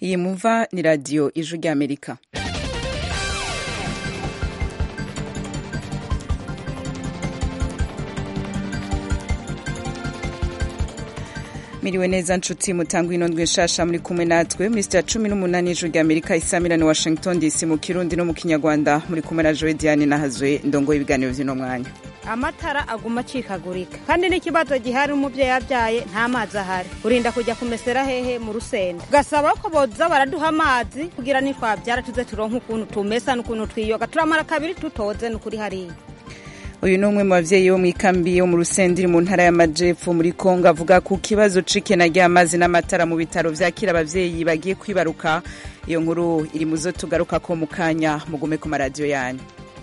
iyi mumva ni radiyo ijwi ry'amerika miriwe neza nshuti mutangwa inondwe nshasha muri kumwe natwe muri sitya cumi n'umunani ijwi ry'amerika isamirani washington dc mu kirundi no mu kinyarwanda muri kumwe na joe diane nahazwe ndongo ibiganiro vy'uno mwanya amatara aguma acikagurika kandi n'ikibazo gihari umuvyeyi yabyaye nta mazi ahari urinda kujya kumesera hehe mu rusenda gasaba ko boza baraduha amazi kugira nitwabyara tuze turonke ukuntu tumesa n'ukuntu twiyoga turamara kabiri tutoze n'ukuri hariya uyu ni umwe mu bavyeyi bo mw'ikambi yo mu rusenda iri mu ntara y'amajepfo muri kongo avuga ku kibazo c'ikena ry'amazi n'amatara mu bitaro vyakira abavyeyi bagiye kwibaruka iyo nkuru iri mu zo tugarukako mu kanya mugume ku maradiyo yanyu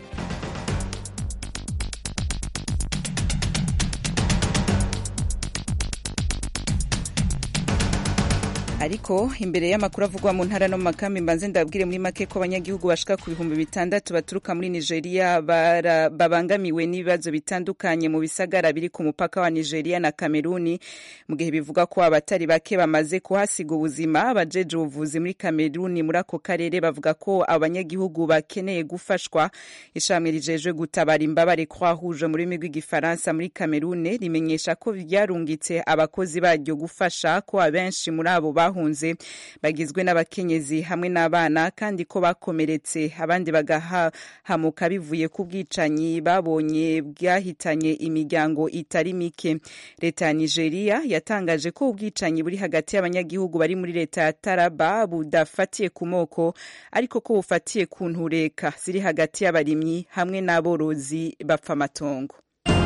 ariko imbere y'amakuru avugwa mu ntara no mu makambi mbanze ndabwire muri make ko abanyagihugu bashika ku bihumbi bitandatu baturuka muri nigeria babangamiwe n'ibibazo bitandukanye mu bisagara biri ku mupaka wa nigeria na kameruni mu gihe bivuga ko abatari bake bamaze kuhasiga ubuzima abajeje ubuvuzi muri kameruni muri ako karere bavuga ko abanyagihugu bakeneye gufashwa ishami rijejwe gutabara imbabare kwahuje mu rurimi rw'igifaransa muri kamerune rimenyesha ko ryarungitse abakozi baryo gufasha ko abenshi muri abo bahunze bagizwe n'abakenyezi hamwe n'abana kandi ko bakomeretse abandi bagahahamuka bivuye ku bwicanyi babonye bwahitanye imiryango itari mike leta ya nigeria yatangaje ko ubwicanyi buri hagati y'abanyagihugu bari muri leta ya taraba budafatiye ku moko ariko ko bufatiye ku ntureka ziri hagati y'abarimyi hamwe n'aborozi bapfa amatongo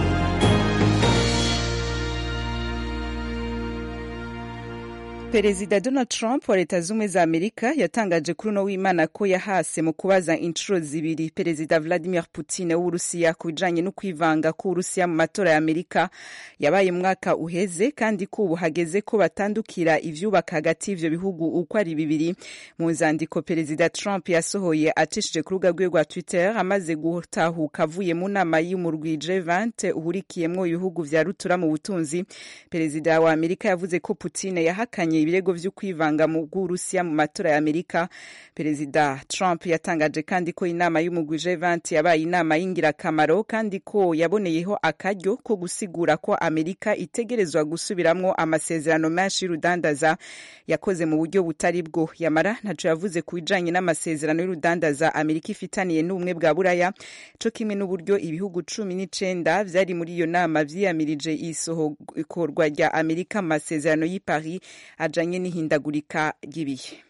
perezida donald trump wa leta z'ubumwe za amerika yatangaje kuri uno w'imana ko yahase mu kubaza inshuro zibiri perezida vladimir putin w'uburusiya ku bijanye no kwivanga k'uburusiya mu matora ya amerika yabaye mwaka uheze kandi ko ubu hageze ko batandukira ivyubaka hagati y'ivyo bihugu uko ari bibiri mu nzandiko perezida trump yasohoye acishije ku rubuga rwe rwa twitter amaze gutahuka avuye mu nama y'umurwi g20 uhurikiyemwo ibihugu vya rutura mu butunzi perezida wa amerika yavuze ko putin yahakanye ibirego vyo kwivanga mu bw'urusiya mu matora ya amerika perezida trump yatangaje kandi ko inama y'umugwi g20 yabaye inama y'ingirakamaro kandi ko yaboneyeho akaryo ko gusigura ko amerika itegerezwa gusubiramwo amasezerano menshi y'urudandaza yakoze mu buryo butari bwo yamara ntaco yavuze ku bijanye n'amasezerano y'urudandaza amerika ifitaniye n'ubumwe bwa buraya co kimwe n'uburyo ibihugu cumi n'icenda vyari muri iyo nama vyiyamirije isohokorwa rya amerika mu masezerano y'i paris ajanye n'ihindagurika ry'ibihe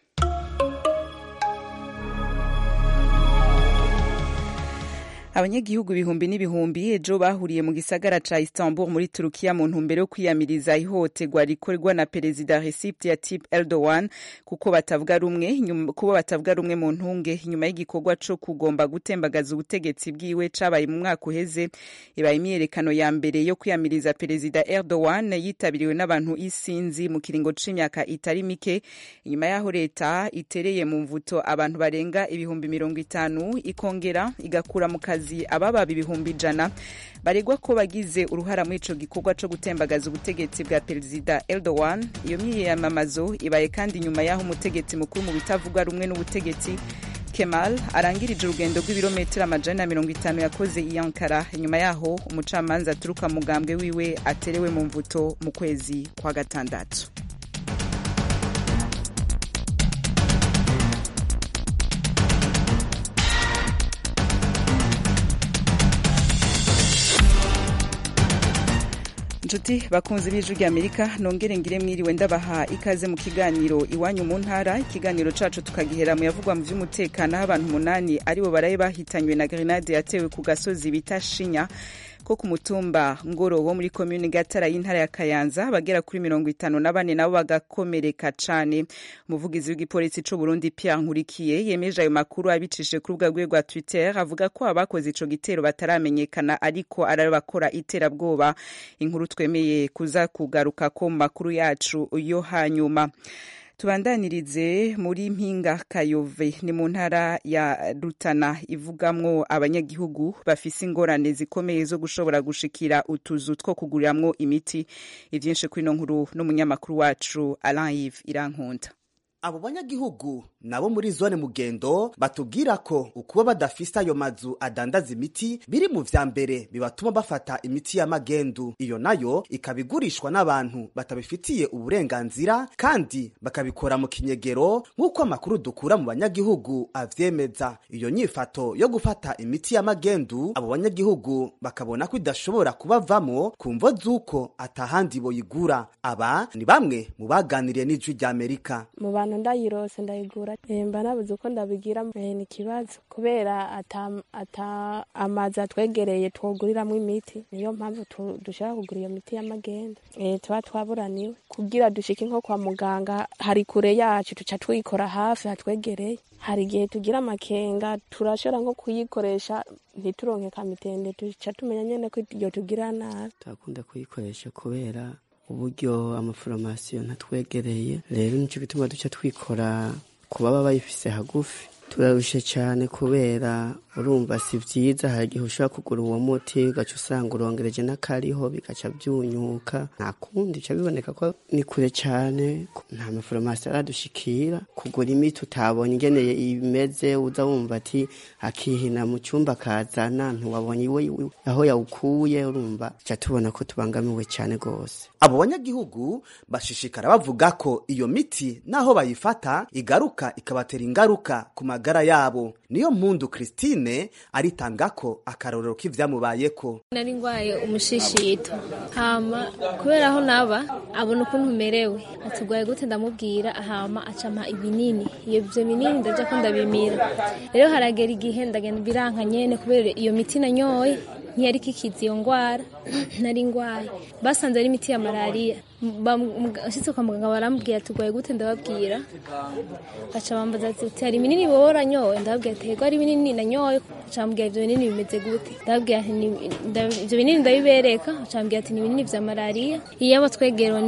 abanyagihugu ibihumbi n'ibihumbi ejo bahuriye mu gisagara ca istanbul muri turukiya mu ntumbero yo kwiyamiriza ihohoterwa rikorwa na perezida recep tayyip erdogan kuko batavuga rumwe kubo batavuga rumwe mu ntunge nyuma y'igikorwa co kugomba gutembagaza ubutegetsi bwiwe cabaye mu mwaka uheze ibaye imyiyerekano ya mbere yo kwiyamiriza perezida erdogan yitabiriwe n'abantu isinzi mu kiringo c'imyaka itari mike inyuma y'aho leta itereye mu mvuto abantu barenga ibihumbi mirongo itanu ikongera igakura mu kazi kazi abababa ibihumbi ijana baregwa ko bagize uruhara muri ico gikorwa co gutembagaza ubutegetsi bwa perezida Erdogan iyo myiyamamazo ibaye kandi nyuma y'aho umutegetsi mukuru mu bitavuga rumwe n'ubutegetsi Kemal arangirije urugendo rw'ibirometero amajana na mirongo itanu yakoze i Ankara nyuma yaho umucamanza aturuka mugambwe wiwe aterewe mu mvuto mu kwezi kwa gatandatu nshuti bakunzi b'ijwi ry'amerika nongere ngire mwiriwe ndabaha ikaze mu kiganiro iwanyu mu ntara ikiganiro cacu tukagihera mu yavugwa mu vy'umutekano aho abantu umunani aribo baraye bahitanywe na grenade yatewe ku gasozi bita shinya ko ku mutumba ngoro wo muri komune gatara y'intara ya kayanza abagera kuri mirongo itanu na bane nabo bagakomereka cane umuvugizi w'igipolisi c'u burundi pierre nkurikiye yemeje ayo makuru abicishije ku rubuga rwe rwa twitter avuga ko abakoze ico gitero bataramenyekana ariko ari bakora iterabwoba inkuru twemeye kuza kugaruka ko mu makuru yacu yo hanyuma tubandanirize muri mpinga kayove ni mu ntara ya rutana ivugamwo abanyagihugu bafise ingorane zikomeye zo gushobora gushikira utuzu two kuguriramwo imiti ivyinshi kuri ino nkuru n'umunyamakuru wacu alain yves irankunda abo banyagihugu nabo muri zone mugendo batubwira ko ukuba badafise ayo mazu adandaza imiti biri mu vya mbere bibatuma bafata imiti y'amagendu iyo nayo ikaba igurishwa n'abantu batabifitiye uburenganzira kandi bakabikora mu kinyegero nk'uko amakuru dukura mu banyagihugu avyemeza iyo nyifato yo gufata imiti y'amagendu abo banyagihugu bakabona ko idashobora kubavamo ku mvo z'uko atahandi boyigura aba ni bamwe mu baganiriye n'ijwi ry'amerika mu bantu ndayirose ndayigura mba nabuze uko ndabigira ni ikibazo kubera ata ata amazi atwegereye twoguriramo imiti niyo mpamvu dushaka kugura iyo miti y'amagenda tuba twaburaniwe kugira dushike nko kwa muganga hari kure yacu tuca twikora hafi hatwegereye hari igihe tugira amakenga turashobora nko kuyikoresha ntituronke kamitende tuca tumenya nyene ko iyo tugira nabi turakunda kuyikoresha kubera uburyo amaforomasiyo ntatwegereye rero nicyo gituma duca twikora ku baba bayifise hagufi turarushe cyane kubera urumva si byiza hari igihe ushobora kugura uwo muti ugaca usanga urongereje n'akariho bigaca byunyuka nta kundi bica biboneka ko ni kure cyane nta maforomasi aradushikira kugura imiti utabonye ingeneye imeze uza wumva ati akihina mu cyumba akazana ntiwabonye iwe aho yawukuye urumva tuca tubona ko tubangamiwe cyane rwose abo banyagihugu bashishikara bavuga ko iyo miti naho bayifata igaruka ikabatera ingaruka ku magara yabo niyo mpundu christine aritanga ko akarorero k'ivyamubayeko nari ngwaye umushishito hama kubera aho naba abona ukuntu merewe atugwaye gute ndamubwira hama acampa ibinini iyo ivyo binini ndaja ko ndabimira rero haragera igihe ndagenda biranka nyene kubera iyo miti nanyoye ntiyari kikiza iyo ngwara nari ngwaye basanze ari imiti ya malariya ashitse kwa muganga barambwira tugwaye gute ndababwira gaca bambaza ati hari ibinini wowe uranyoye ndababwira ati yego ari ibinini nanyoye acambwira ivyo binini bimeze gute ndababwira ati ivyo binini ndabibereka acambwira ati ni ibinini vya malariya iyo aba twegerewe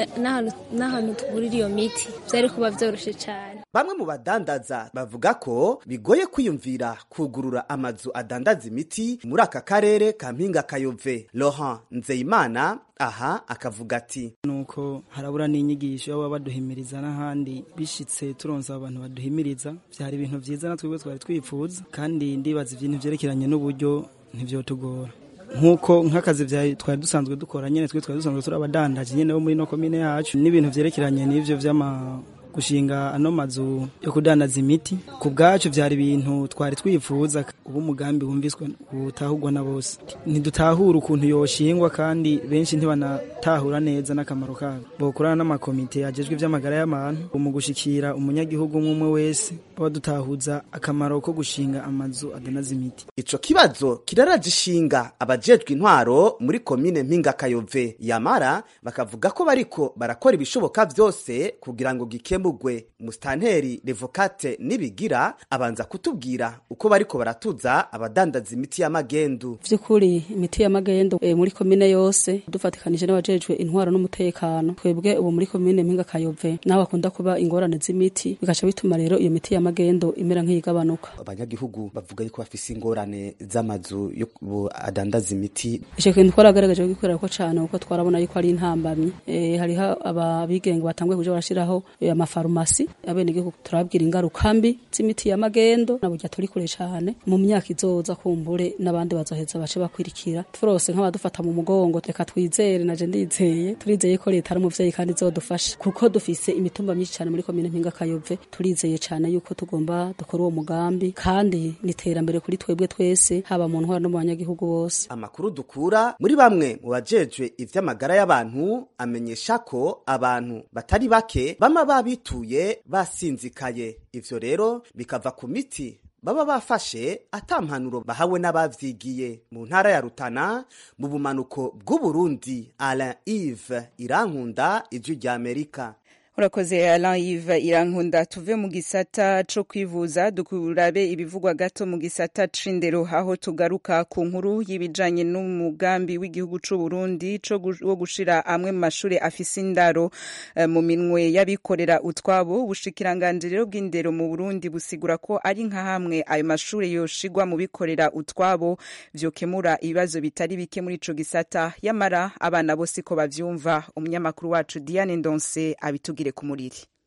n'ahantu tugurira iyo miti vyari kuba vyoroshe cane bamwe mu badandaza bavuga ko bigoye kwiyumvira kugurura amazu adandaza imiti muri aka karere ka mpinga kayove Laurent Nzeyimana aha akavuga ati nuko harabura n'inyigisho baba baduhimiriza n'ahandi bishitse turonse abantu baduhimiriza vyari ibintu vyiza natwe twari twifuza kandi ndibaza ibintu vyerekeranye n'uburyo ntivyotugora nk'uko nk'akazi twari dusanzwe dukora nyene twe twari dusanzwe turi abadandaji nyene bo muri no komine yacu n'ibintu vyerekeranye n'ivyo vy'ama gushinga ano mazu yo kudandaza imiti ku bwacu byari ibintu twari twifuza ubu umugambi wumviswe utahurwa na bose ntidutahura ukuntu yoshingwa kandi benshi ntibanatahura neza n'akamaro kayo bokorana n'amakomite agejwe iby'amagara y'abantu mu gushikira umunyagihugu umwe wese baba dutahuza akamaro ko gushinga amazu adandaza imiti ico kibazo kiraraje ishinga abajejwe intwaro muri komine mpinga kayove yamara bakavuga ko bariko barakora ibishoboka vyose kugira ngo gikemurwe musitanteri revokate nibigira abanza kutubwira uko bariko baratuza abadandaza imiti y'amagendu vy'ukuri imiti y'amagendo e, muri komine yose dufatikanije n'abajejwe intwaro n'umutekano twebwe ubu muri komine mpinga kayove naho bakunda kuba ingorane z'imiti bigaca bituma rero iyo miti y'amagendo imera nk'iyigabanuka abanyagihugu bavuga yuko bafise ingorane z'amazu yo adandaza imiti ico kintu twaragaragaje kugikorera ko cane kuko twarabona yuko ari intambamyi e, hariho ababigenga batanguye kuja barashiraho e, amafarumasi abenegihugu turababwira ingaruka mbi z'imiti y'amagendo naburya turi kure cane mu myaka izoza kumbure n'abandi bazoheza bace bakwirikira turose nk'abadufata mu mugongo reka twizere naje ndizeye turizeye ko leta ari umuvyeyi kandi izodufasha kuko dufise imitumba myinshi cane muri komine mpinga kayove turizeye cane yuko tugomba dukora uwo mugambi kandi ni iterambere kuri twebwe twese haba mu ntwara no mu banyagihugu bose amakuru dukura muri bamwe mu bajejwe ivy'amagara y'abantu amenyesha ko abantu batari bake bama babituye basinzikaye ivyo rero bikava ku miti baba bafashe ata mpanuro bahawe n'abavyigiye mu ntara ya Rutana mu bumanuko bw'Uburundi Alain Yves Irankunda ijwi rya Amerika urakoze Alain Yves Irankunda tuve mu gisata co kwivuza dukurabe ibivugwa gato mu gisata c'indero aho tugaruka ku nkuru y'ibijanye n'umugambi w'igihugu c'u Burundi co wo gushira amwe mu mashure afise indaro uh, mu minwe y'abikorera utwabo ubushikiranganje rero bw'indero mu Burundi busigura ko ari nka hamwe ayo mashure yoshigwa mu bikorera utwabo vyokemura ibibazo bitari bike muri ico gisata yamara abana bose ko bavyumva umunyamakuru wacu Diane Ndonse abitugira ku muriri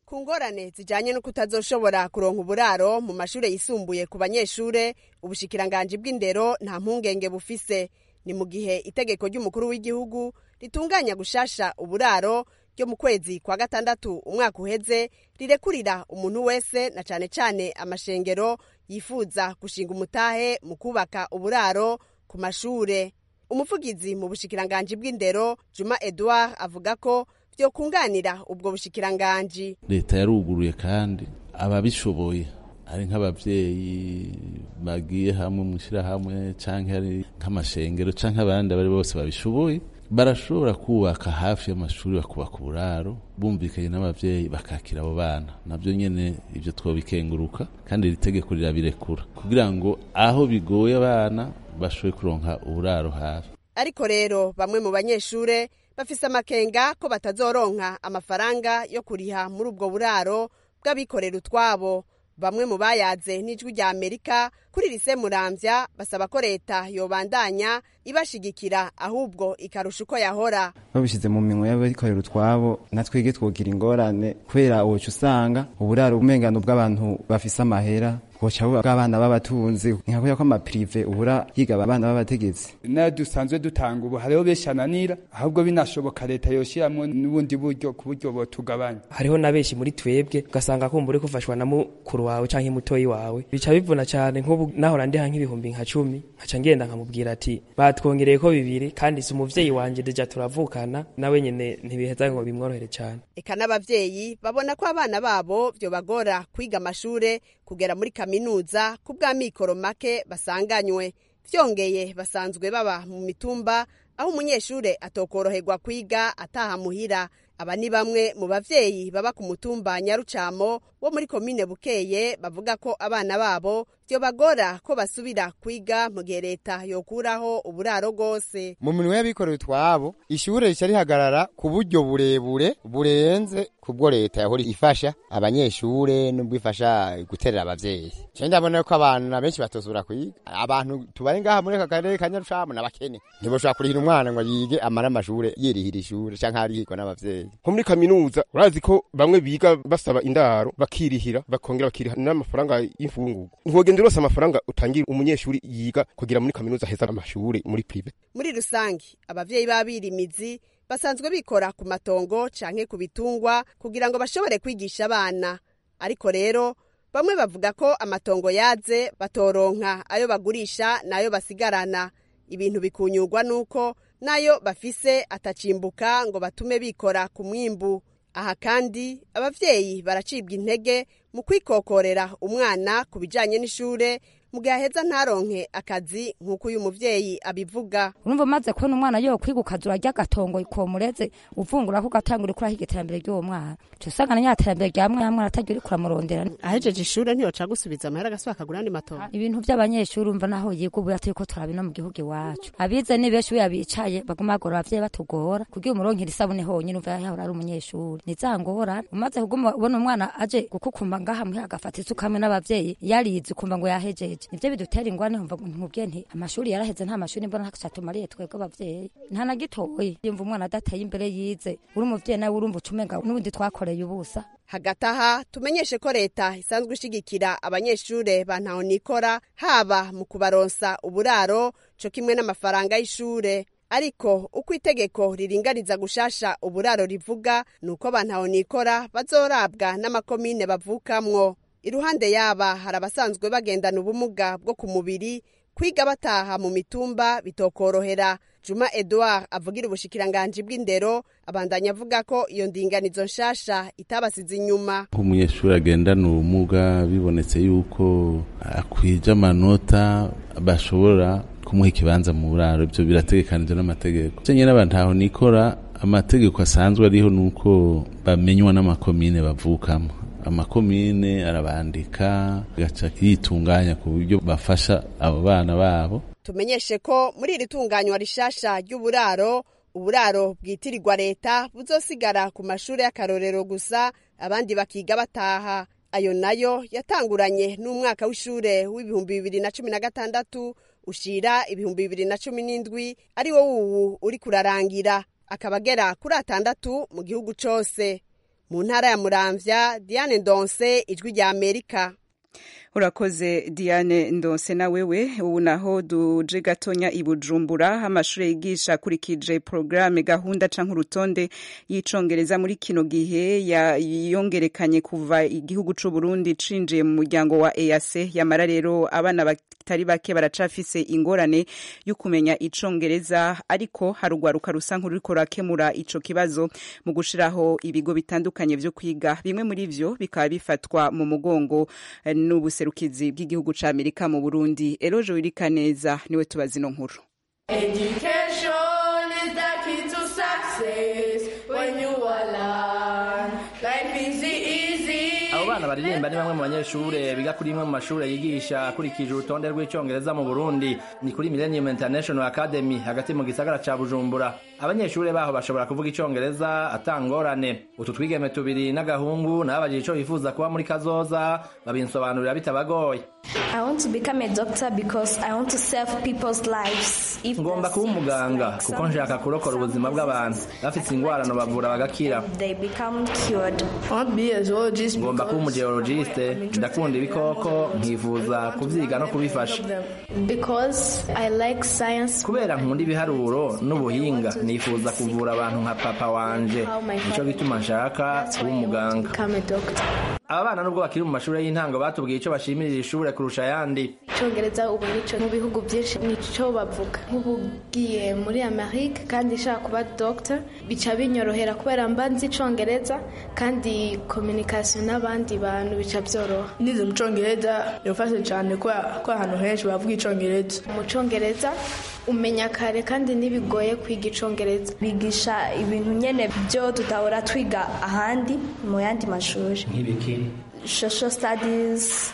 ku ngorane zijanye no kutazoshobora kuronka uburaro mu mashure yisumbuye ku banyeshure ubushikiranganji bw'indero nta mpungenge bufise ni mu gihe itegeko ry'umukuru w'igihugu ritunganya gushasha uburaro ryo mu kwezi kwa gatandatu umwaka uheze rirekurira umuntu wese na cane cane amashengero yifuza gushinga umutahe mu kubaka uburaro ku mashure umuvugizi mu bushikiranganji bw'indero juma edouard avuga ko vyokunganira ubwo bushikiranganji leta yaruguruye kandi ababishoboye ari nk'abavyeyi bagiye hamwe mu ishyirahamwe canke ari nk'amashengero canke abandi abari bose babishoboye barashobora kubaka hafi y'amashuri bakubaka uburaro bumvikanye n'abavyeyi bakakira abo bana navyo nyene ivyo twobikenguruka kandi iri tegeko rirabirekura kugira ngo aho bigoye abana bashobore kuronka uburaro hafi ariko rero bamwe mu banyeshure bafise amakenga ko batazoronka amafaranga yo kuriha muri ubwo buraro bw'abikorera utwabo bamwe mu bayaze n'ijwi rya amerika kuri rise muramvya basaba ko leta yobandanya ibashigikira ahubwo ikarusha uko yahora babishyize mu minwe y'abikorera utwabo natwege twogira ingorane kubera woca usanga uburaro ubumengano bw'abantu bafise amahera boca buba bw'abana b'abatunzi nka kubera ko amapirive ubura yiga abana b'abategetsi nayo dusanzwe dutanga ubu hariho benshi ananira ahubwo binashoboka leta yoshyiramo n'ubundi buryo ku buryo botugabanya hariho na benshi muri twebwe ugasanga kumva uri gufashwa na mukuru wawe canke mutoyi wawe bica bivuna cyane nk'ubu nahora ndiha nk'ibihumbi nka cumi nkaca ngenda nkamubwira ati batwongereye ko bibiri kandi si umuvyeyi wanje deja turavukana nawe nyene ntibiheza ngo bimworohere cyane eka n'abavyeyi babona ko abana babo vyobagora kwiga amashure kugera muri kaminuza ku bw'amikoro make basanganywe vyongeye basanzwe baba mu mitumba aho umunyeshure atokoroherwa kwiga ataha muhira aba ni bamwe mu bavyeyi baba ku mutumba nyarucamo wo muri komine bukeye bavuga ko abana babo vyobagora ko basubira kwiga mu gihe leta yokuraho uburaro rwose mu minwe y'abikorera utwabo ishure rica rihagarara ku buryo burebure burenze kubwo leta yahora ifasha abanyeshure nubwo ifasha guterera abavyeyi je ndabona ko abana benshi batozura kwiga abantu tubari ngaha muri aka karere ka nyarucamo n'abakene ntiboshobora kurihira umwana ngo yige amara amashure yirihira ishure canke arihirwa n'abavyeyi nko muri kaminuza urazi ko bamwe biga basaba indaro bakirihira bakongera bakiriha n'amafaranga y'imfungurwa ntwogenda urose amafaranga utangira umunyeshuri yiga kugira muri kaminuza heza amashuri muri prive muri rusange abavyeyi b'abirimizi basanzwe bikora ku matongo canke ku bitungwa kugira ngo bashobore kwigisha abana ariko rero bamwe bavuga ko amatongo yaze batoronka ayo bagurisha n'ayo basigarana ibintu bikunyurwa n'uko nayo bafise atacimbuka ngo batume bikora ku mwimbu aha kandi abavyeyi baracibwa intege mu kwikokorera umwana ku bijanye n'ishure mu gihe aheza ntaronke akazi nk'uko uyu muvyeyi abivuga urumva umaze kubona umwana yo kwiga ukazi urarya agatongo komureze uvungura ko ugatangura ukuraho iterambere ry'uwo mwana uca usanga na nyatembere rya mwana mwana atagira uriko uramurondera ahejeje ishure ntiyoca gusubiza amahera agasubira akagura andi matongo ibintu vy'abanyeshuri umva naho yiga ubu turiko turabina mu gihugu iwacu abize ni benshi iyo bicaye baguma bagora abavyeyi batugora kugira umuronkera isabune honyine umva yahora ari umunyeshuri ni za ngorane umaze kuguma ubona umwana aje gukukuma ngaha muhe agafata isuka hamwe n'abavyeyi yarize ukumva ngo yahejeje nivyo bidutera ingwane nkumva nkubwiye nti amashuri yaraheze nta mashuri mbona ntacatumariye twebwe abavyeyi nta na gitoyi yumva umwana adateye imbere yize uri umuvyeyi nawe urumva ucumenga n'ubundi twakoreye ubusa hagati aha tumenyeshe ko leta isanzwe ishigikira abanyeshure ba ntaho nikora haba mu kubaronsa uburaro co kimwe n'amafaranga y'ishure ariko uko itegeko riringaniza gushasha uburaro rivuga ni uko ba ntaho nikora bazorabwa n'amakomine bavukamwo iruhande yaba hari abasanzwe bagendana ubumuga bwo ku mubiri kwiga bataha mu mitumba bitokorohera juma edouard avugira ubushikiranganji bw'indero abandanya avuga ko iyo ndinganizo nshasha itabasize inyuma nk'umunyeshuri agendana ubumuga bibonetse yuko akwije amanota bashobora kumuha ikibanza mu buraro ibyo birategekanije n'amategeko icyo nyine ntaho nikora amategeko asanzwe ariho ni uko bamenywa n'amakomine bavukamo amakomine arabandika gaca yitunganya ku buryo bafasha abo bana babo tumenyeshe ko muri iri tunganywa rishasha ry'uburaro uburaro bwitirirwa leta buzosigara ku mashuri y'akarorero gusa abandi bakiga bataha ayo nayo yatanguranye n'umwaka w'ishure w'ibihumbi bibiri na cumi na gatandatu ushira ibihumbi bibiri na cumi n'indwi ari wo wuwu uri kurarangira akaba agera kuri atandatu mu gihugu cose mu ntara ya muramvya diane ndonse ijwi rya amerika urakoze diane ndonse na wewe ubu naho duje gatonya i bujumbura amashuri yigisha akurikije porogaramu gahunda canke urutonde y'icongereza muri kino gihe yongerekanye kuva igihugu c'u Burundi cinjiye mu muryango wa EAC yamara rero abana batari bake baracafise ingorane yo kumenya icongereza ariko harugwaruka rusa nk'ururiko rurakemura ico kibazo mu gushiraho ibigo bitandukanye vyo kwiga bimwe muri vyo bikaba bifatwa mu mugongo n'ubu ubuserukizi bw'igihugu ca Amerika mu Burundi Eroje Wirikaneza niwe tubazi no nkuru Education is the key to success when you are learn. Life is easy. abo bana baririmba ni bamwe mu banyeshure biga kuri imwe mu mashure yigisha akurikije urutonde rw'icongereza mu burundi ni kuri millennium international academy hagati mu gisagara ca bujumbura abanyeshure baho bashobora kuvuga icongereza atangorane utu twigeme tubiri n'agahungu nababajije ico bifuza kuba muri kazoza babinsobanurira bitabagoye I want to become a doctor because I want to save people's lives. If ngomba kuba umuganga kuko nshaka kurokora ubuzima bw'abantu bafite ingwarano bavura bagakira they become cured. I want to be a zoologist ngomba kuba umugeologiste ndakunda ibikoko nkifuza kuvyiga no kubifasha Because I like science. kubera nkunda ibiharuro n'ubuhinga nifuza kuvura abantu nka papa wanje nico gituma nshaka kuba umuganga Become a doctor. aba bana nubwo bakiri mu mashuri y'intango batubwiye ico bashimirira ishure kurusha ayandi icyongereza ubu nico mu bihugu byinshi nico bavuga nk'ubu ugiye muri amerika kandi nshaka kuba doctor bica binyorohera kubera mba nzi icyongereza kandi communication n'abandi bantu bica byoroha nize mu congereza birafashe cyane ko ko ahantu henshi bavuga icongereza mu congereza umenya kare kandi ntibigoye kwiga icongereza bigisha ibintu nyene byo tutahora twiga ahandi mu yandi mashuri nk'ibiki social studies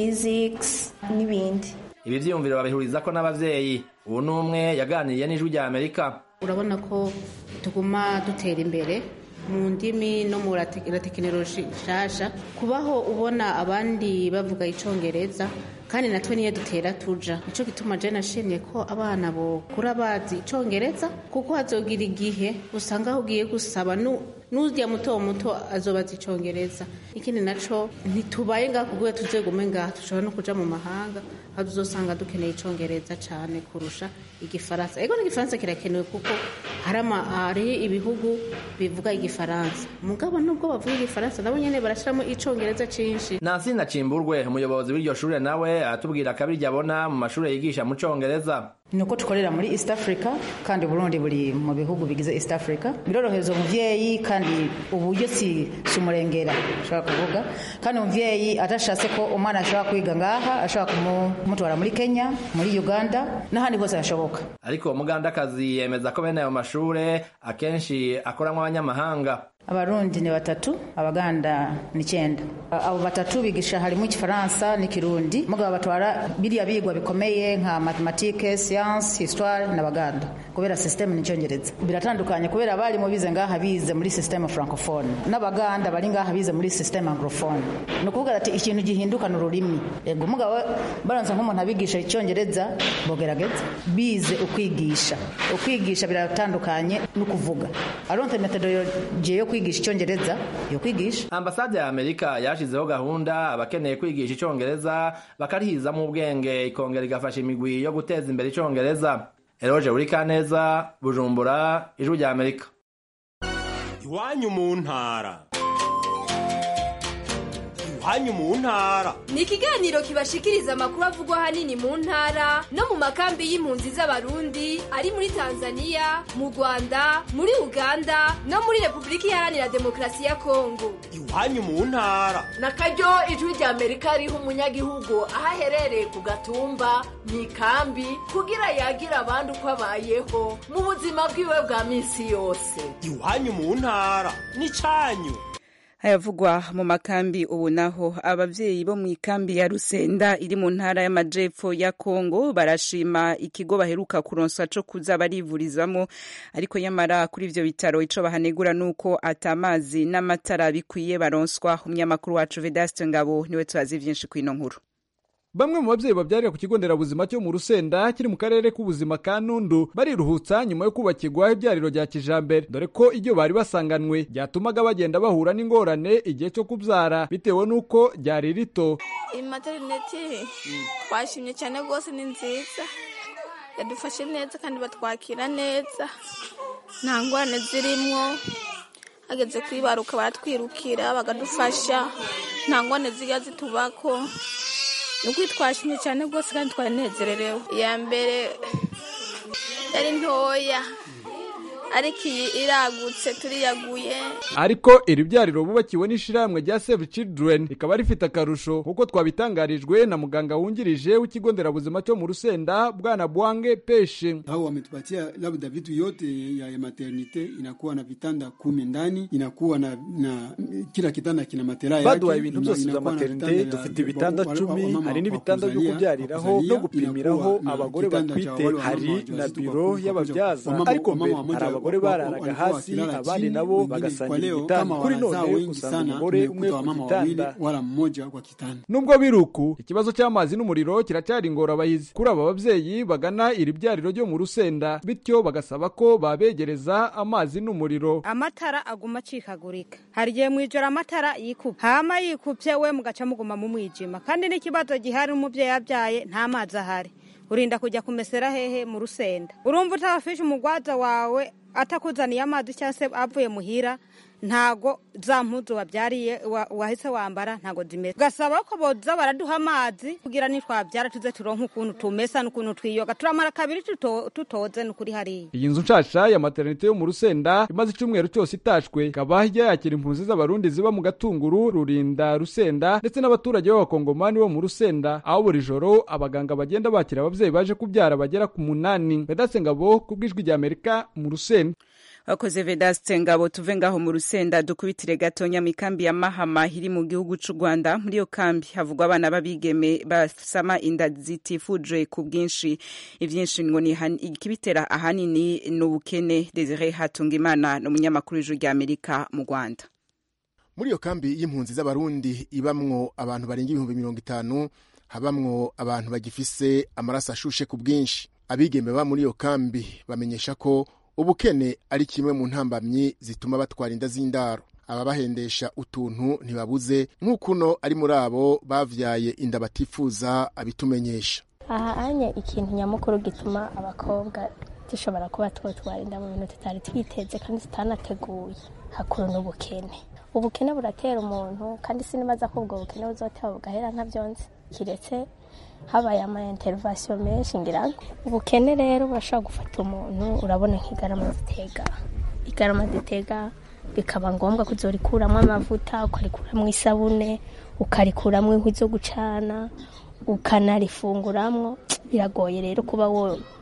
physics n'ibindi ibi vyiyumviro babihurizako n'abavyeyi ubu n'umwe yaganiriye n'ijwi rya amerika urabona ko tuguma dutera imbere mu ndimi no mu tekinoloji nshasha kubaho ubona abandi bavuga icongereza kandi natwe niyo dutera tuja nico gituma je nashimye ko abana bokura bazi icongereza kuko hazogira igihe usanga aho ugiye gusaba nu n'urya muto muto azobaza icongereza ikindi naco ntitubaye ngaha kuguye tuzegume ngaha dushobora no kuja mu mahanga aho tuzosanga dukeneye icongereza cane kurusha igifaransa ego n'igifaransa kirakenewe kuko hari ama- hari ibihugu bivuga igifaransa mugabo nubwo bavuga igifaransa nabo nyene barashiramo icongereza cinshi nansi nacimburwe umuyobozi w'iryo shure nawe aratubwira akabirya abona mu mashure yigisha mu congereza ni uko dukorera muri east africa kandi burundi buri mu bihugu bigize east africa birorohereza umuvyeyi kandi uburyo si si umurengera ashobora kuvuga kandi umuvyeyi adashatse ko umwana ashobora kwiga ngaha ashobora kumu- kumutwara muri kenya muri uganda n'ahandi hose hashoboka ariko uwo mugandakazi yemeza ko bene ayo mashure akenshi akoramwo abanyamahanga abarundi ni batatu abaganda ni icyenda abo batatu bigisha harimo igifaransa n'ikirundi mugabo batwara biriya bigwa bikomeye nka matematike siyanse histoire n'abaganda kubera sisiteme ni icyongereza biratandukanye kubera abarimu bize ngaha bize muri sisiteme francophone n'abaganda bari ngaha bize muri sisiteme anglophone ni ukuvuga ati ikintu gihindukana ururimi yego umugabo baranze nk'umuntu abigisha icyongereza bogerageza bize ukwigisha ukwigisha biratandukanye no kuvuga aronte metodologie yo kwigisha icyongereza yo kwigisha ambasade ya amerika yashizeho gahunda abakeneye kwigisha icongereza bakarihizamo ubwenge ikongera igafasha imigwi yo guteza imbere icongereza eroje burikaneza bujumbura ijwi rya amerika iwanyu mu ntara iwanyu mu ntara ni ikiganiro kibashikiriza amakuru avugwa ahanini mu ntara no mu makambi y'impunzi z'abarundi ari muri tanzania mu rwanda muri uganda no muri repubulika iharanira demokarasi ya kongo iwanyu mu ntara na karyo ijwi rya amerika riha umunyagihugu aho aherereye ku gatumba mu ikambi kugira yagira abandi uko abayeho mu buzima bwiwe bwa minsi yose iwanyu mu ntara n'icanyu ayavugwa mu makambi ubu naho abavyeyi bo mu ikambi ya rusenda iri mu ntara y'amajepfo ya kongo barashima ikigo baheruka kuronswa co kuza barivurizamo ariko nyamara kuri ivyo bitaro ico bahanegura nuko atamazi n'amatara bikwiye baronswa umunyamakuru wacu vedaste ngabo niwe tubazi vyinshi kwino nkuru bamwe mu babyeyi babyarira ku kigo nderabuzima cyo mu rusenda kiri mu karere k'ubuzima ka nundu bariruhutsa nyuma yo kubakirwa ibyariro rya kijambere dore ko ibyo bari basanganwe byatumaga bagenda bahura n'ingorane igihe cyo kubyara bitewe n'uko ryari rito iyi materineti twashimye cyane rwose ni nziza yadufashe neza kandi batwakira neza nta ngorane zirimo hageze kwibaruka baratwirukira bakadufasha nta ngorane zijya zitubako ni ukuri twashimye cyane rwose kandi twanezererewe iya mbere yari ntoya ariko iyi iragutse turiyaguye ariko iri byariro bubakiwe n'ishyirahamwe rya save children rikaba rifite akarusho kuko twabitangarijwe na muganga wungirije w'ikigo nderabuzima cyo mu rusenda bwana bwange peshe hao wametupatia labda vitu yote ya, ya maternite inakuwa na vitanda kumi ndani inakuwa na, na kila kitanda kina matera yake baduhaye ibintu byose bya maternite dufite ibitanda cumi hari n'ibitanda byo kubyariraho no gupimiraho abagore batwite hari na biro y'ababyaza ariko mbere hari abagore bararaga hasi abandi nabo bagasangira igitanda kuri none usanga umugore umwe ku gitanda wala mmoja kwa kitanda nubwo biruku ikibazo cy'amazi n'umuriro kiracyari ingorabahizi kuri aba babyeyi bagana iri byariro ryo mu rusenda bityo bagasaba ko babegereza amazi n'umuriro amatara aguma acikagurika hari igihe mu ijoro amatara yikupa hama yikupye we mugaca muguma mu mwijima kandi n'ikibazo gihari umubyeyi yabyaye nta mazi ahari urinda kujya kumesera hehe mu rusenda urumva utabafishe umugwaza wawe atakuzaniye amazi cyangwa se avuye muhira ntago za mpuzu wabyariye wahise wambara ntago zimeze ugasaba ko boza baraduha amazi kugira nitwabyara tuze turonke ukuntu tumesa n'ukuntu twiyoga turamara kabiri tutoze n'ukuri hariya iyi nzu nshasha ya maternite yo mu rusenda imaze icyumweru cyose itashwe ikaba ijya yakira impunzi z'abarundi ziba mu gatunguru rurinda rusenda ndetse n'abaturage b'abakongomani bo mu rusenda aho buri joro abaganga bagenda bakira ababyeyi baje kubyara bagera ku munani vedaste ngabo ku bw'ijwi rya amerika mu rusenda wakoze vedaste ngabo tuve ngaho mu rusenda dukubitire gatonya mu kambi ya mahama iri mu gihugu cy'u rwanda muri iyo kambi havugwa abana b'abigeme basama inda zitifuje ku bwinshi ibyinshi ngo ni ikibitera ahanini ni ubukene desire hatungimana ni umunyamakuru w'ijwi rya amerika mu rwanda muri iyo kambi y'impunzi z'abarundi ibamwo abantu barenga ibihumbi mirongo itanu habamwo abantu bagifise amaraso ashushe ku bwinshi abigeme ba muri iyo kambi bamenyesha ko ubukene ari kimwe mu ntambamyi zituma batwara inda z'indaro ababahendesha utuntu ntibabuze nk'ukuno ari muri abo bavyaye inda batifuza abitumenyesha aha anye ikintu nyamukuru gituma abakobwa dushobora kuba twotwara inda mu bintu tutari twiteze kandi tutanateguye hakuru n'ubukene ubukene buratera umuntu kandi sinibaza ko ubwo bukene buzoteba bugahera ntavyonze kiretse habaye ama intervention menshi ngira ngo ubukene rero burashobora gufata umuntu urabona nk'igarama zitega igarama zitega bikaba ngombwa kuzorikuramo amavuta ukarikuramwo isabune ukarikuramwo inkwi zo gucana ukanarifunguramwo biragoye rero kuba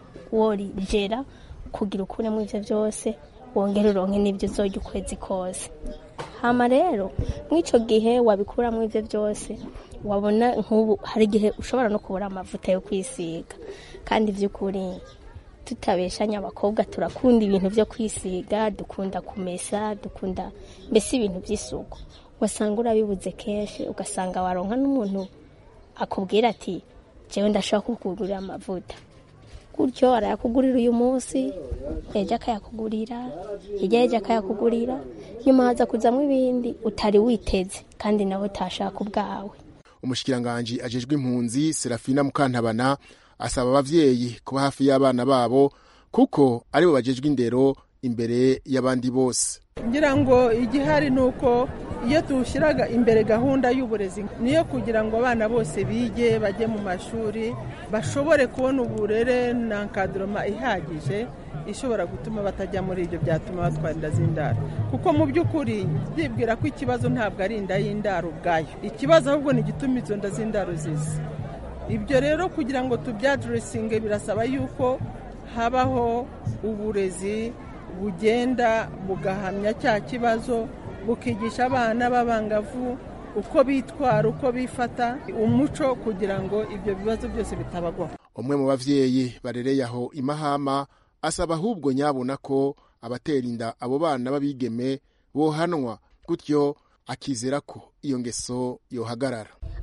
worijera kugira ukuremo ivyo vyose wongere uronke n'ivyo uzorya ukwezi kose hama rero mw'ico gihe wabikuramwo ivyo vyose wabona nk'ubu hari igihe ushobora no kubura amavuta yo kwisiga kandi by'ukuri tutabeshanya abakobwa turakunda ibintu byo kwisiga dukunda kumesa dukunda mbese ibintu by'isuku wasanga urabibuze kenshi ugasanga waronka n'umuntu akubwira ati jewe ndashobora kukugurira amavuta gutyo arayakugurira uyu munsi ejo akayakugurira hirya y'ejo akayakugurira nyuma haza kuzamo ibindi utari witeze kandi nawe utashaka ubwawe umushikiranganji ajejwe impunzi serafina mukantabana asaba abavyeyi kuba hafi y'abana babo kuko aribo bajejwe indero imbere y'abandi bose ngira ngo igihari ni uko iyo dushyiraga imbere gahunda y'uburezi niyo kugira ngo abana bose bige bajye mu mashuri bashobore kubona uburere na nkaduroma ihagije ishobora gutuma batajya muri ibyo byatuma batwara inda z'indaro kuko mu by'ukuri byibwira ko ikibazo ntabwo ari inda y'indaro ubwayo ikibazo ahubwo ni igituma izo nda z'indaro ziza ibyo rero kugira ngo tubyaduresinge birasaba yuko habaho uburezi bugenda bugahamya cya kibazo bukigisha abana b'abangavu uko bitwara uko bifata umuco kugira ngo ibyo bibazo byose bitabagwaho umwe mu bavyeyi barereye aho imahama asaba ahubwo nyabona ko abatera inda abo bana b'abigeme bohanwa gutyo akizera ko iyo ngeso yohagarara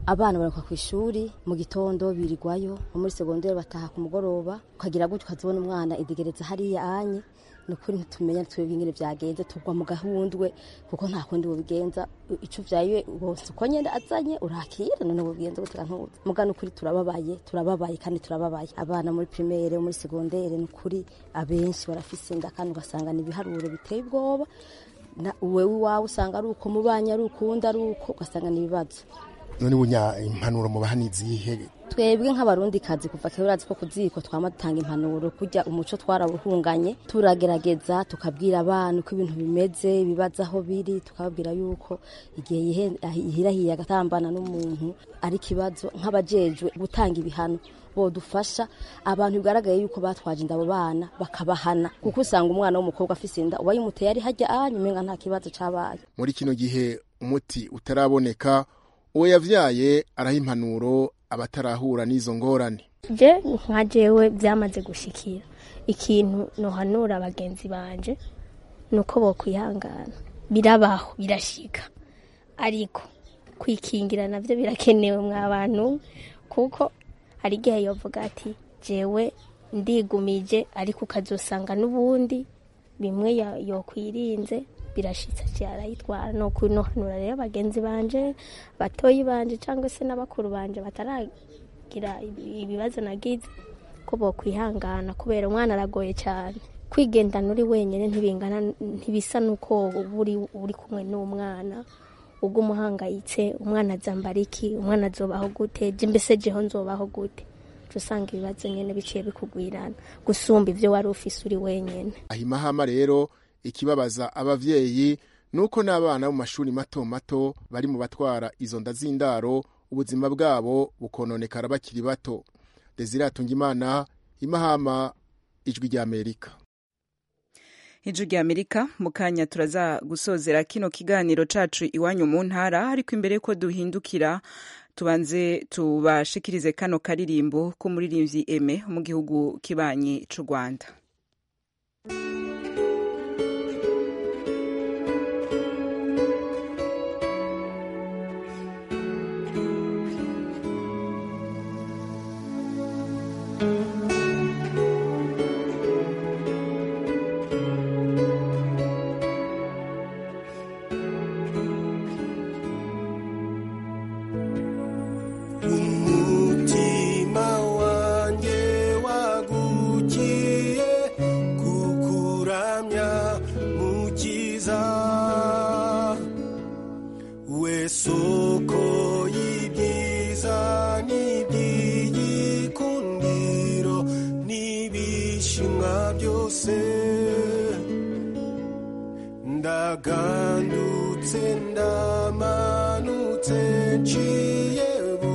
abana barakuka ku ishuri mu gitondo birirwayo nko muri segonderi bataha ku mugoroba ukagira gutyo ukazibona umwana idegereza hariya anye ni ukuri ntitumenya twebwe ingene byagenze tugwa mu gahundwe kuko nta kundi bubigenza ico vyaye bose uko nyene azanye urakira none bubigenza gute kantuza muga nukuri turababaye turababaye kandi turababaye abana muri primaire muri segondere nukuri abenshi barafise inda kandi ugasanga ni ibiharuro biteye ubwoba wewe iwawe usanga ari uko mubanye ari ukundi ari uko ugasanga ni ibibazo none bunya impanuro mubaha nizihe twebwe nk'abarundi kazi kuva kera urazi ko kuziko twama dutanga impanuro kurya umuco twarawuhunganye turagerageza tukabwira abana uko ibintu bimeze ibibazo aho biri tukababwira yuko igihe yihirahiye agatambana n'umuntu ari ikibazo nk'abajejwe gutanga ibihano bodufasha abantu bigaragaye yuko batwaje inda abo bana bakabahana kuko usanga umwana w'umukobwa afise inda uba yimuteye ari hajya ahanye umenga nta kibazo cabaye muri kino gihe umuti utaraboneka uwo yavyaye araha impanuro abatarahura n'izo ngorane je nka jewe byamaze gushikira ikintu nohanura bagenzi banje nuko bokwihangana birabaho birashika ariko kwikingira navyo birakenewe mwa bantu kuko hari igihe yovuga ati jewe ndigumije ariko ukazosanga n'ubundi bimwe yokwirinze birashitse cyarayitwara no kunohanura rero bagenzi banje batoyi banje cyangwa se n'abakuru banje bataragira ibibazo nagize ko bokwihangana kubera umwana aragoye cyane kwigendana uri wenyine ntibingana ntibisa nuko uri uri kumwe n'umwana ubwo umuhangayitse umwana azambara iki umwana azobaho gute je mbese jeho nzobaho gute usanga ibibazo nyene biciye bikugwirana gusumba ivyo wari ufise uri wenyene ahimahama rero ikibabaza abavyeyi nuko n'abana mu mashuri mato mato bari mu batwara izo nda z'indaro ubuzima bwabo bukononekara bakiri bato desire atungimana imahama ijwi ry'amerika ijwi ry'amerika mu kanya turaza gusozera kino kiganiro cacu iwanyu mu ntara ariko imbere ko duhindukira tubanze tubashikirize kano karirimbo k'umuririmbyi eme mu gihugu kibanyi c'u rwanda umutima wanjye wagukiye kukuramya mukiza we soko y'ibyiza n'iby'igikundiro n'ibishimwa byose ndagandutse ndamanutse nciye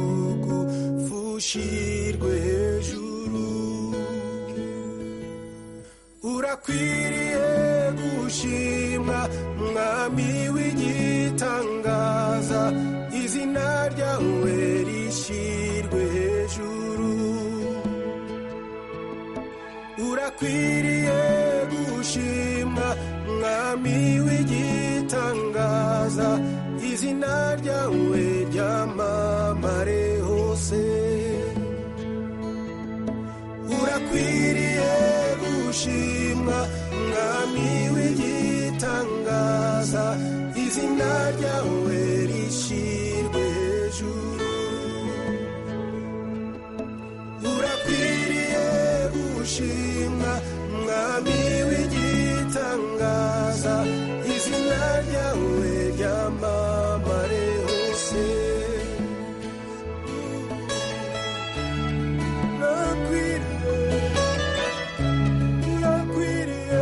bugufushirwe hejuru urakwiriye gushimwa mwami w'igitangaza izina ryawe rishyirwe hejuru urakwiriye gushimwa mwami w'igitangaza izina ryawe ryamamare hose urakwiriye gushimwa mwami w'igitangaza izina ryawe rishyirwe hejuru urakwiriye gushimwa mwami w'igitangaza izina ryawe ryamamare hose urakwiriye urakwiriye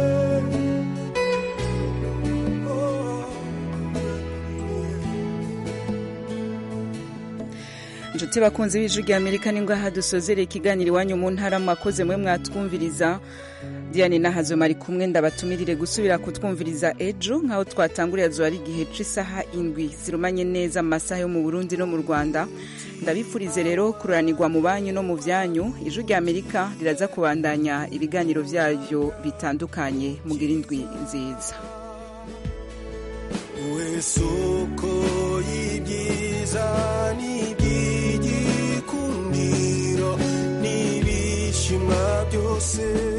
inshuti bakunzi b'ijwi rya amerika ni ngaha dusozereye ikiganiro iwanyu mu ntara mwakoze mwe mwatwumviriza diane nahazo mari kumwe ndabatumirire gusubira kutwumviriza ejo nk'aho twatangurira zuba ari igihe cy'isaha indwi zirumanye neza mu masaha yo mu burundi no mu rwanda ndabifurize rero kururanirwa mu banyu no mu byanyu ijwi rya amerika riraza kubandanya ibiganiro byayo bitandukanye mugira indwi nziza we soko y'ibyiza n'ibyiza bose